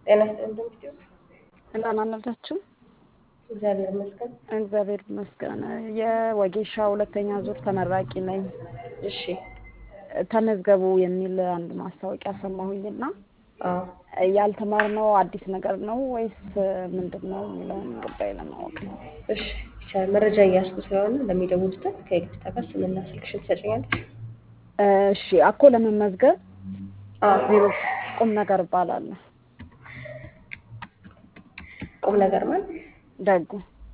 ጤና ይስጥልኝ ዶክተር። እንደምን አላችሁ? እግዚአብሔር ይመስገን። እግዚአብሔር ይመስገን። የወጌሻ ሁለተኛ ዙር ተመራቂ ነኝ። እሺ። ተመዝገቡ የሚል አንድ ማስታወቂያ ሰማሁኝና አዎ ያልተማርነው አዲስ ነገር ነው ወይስ ምንድን ነው የሚለውን ጉዳይ ለማወቅ ነው። እሺ ይቻላል። መረጃ እያስኩ ስለሆነ ለሚደውሉበት ከይቅርታ ጋር ስምና ስልክሽን ትሰጪኛለሽ? እሺ አኮ ለመመዝገብ አዎ ዜሮ ቁም ነገር እባላለሁ። ቁም ነገር ማለት ደጉ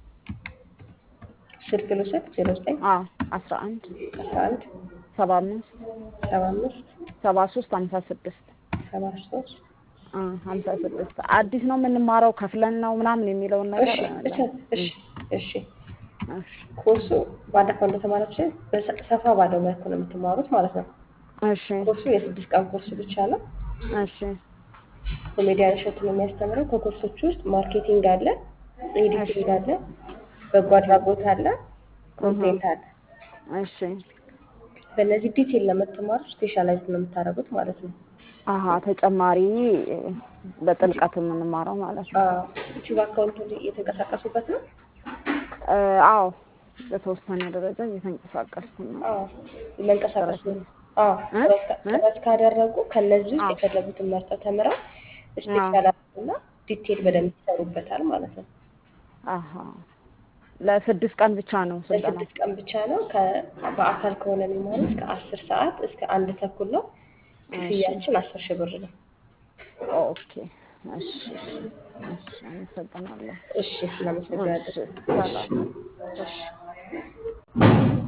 ስልክ ልውሰድ። ዜሮ ዘጠኝ አዎ አስራ አንድ አስራ አንድ ሰባ አምስት ሰባ አምስት ሰባ ሶስት ሀምሳ ስድስት ሰባ ሶስት ሀምሳ ስድስት አዲስ ነው የምንማረው ከፍለን ነው ምናምን የሚለውን ነገር እሺ እቻ- እሺ እሺ እሺ ኮርሱ ባለፈው እንደተማራችሁ በሰ- ሰፋ ባለው መልኩ ነው የምትማሩት ማለት ነው። እሺ ኮርሱ የስድስት ቀን ኮርስ ብቻ ነው። እሺ ኮሜዲያን እሸቱ ነው የሚያስተምረው። ከኮርሶች ውስጥ ማርኬቲንግ አለ፣ ኤዲቲንግ አለ፣ በጎ አድራጎት አለ፣ ኮንቴንት አለ። እሺ በእነዚህ ዲቴል ለምትማሩ ስፔሻላይዝ ነው የምታደርጉት ማለት ነው። አሀ ተጨማሪ በጥልቀት የምንማረው ማለት ነው። ዩቲዩብ አካውንት እየተንቀሳቀሱበት ነው። እ፣ አዎ በተወሰነ ደረጃ እየተንቀሳቀስኩ ነው። አዎ መንቀሳቀስ ነው። አዎ እ? ጥረት ካ- እ? ጥረት ካደረጉ ከነዚህ ውስጥ አዎ። የፈለጉትን መርጠው ተምረው ስፔሻላይዝ እና ዲቴል በደንብ ይሰሩበታል ማለት ነው። አሀ ለስድስት ቀን ብቻ ነው ስልጠና። ለስድስት ቀን ብቻ ነው። ከ- በአካል ከሆነ የሚማሩት ከአስር ሰዓት እስከ አንድ ተኩል ነው። ክፍያችን አስር ሺህ ብር ነው። ኦኬ እሺ እሺ አመሰግናለሁ። እሺ እናመሰግናለን። እሺ ሰላም እሺ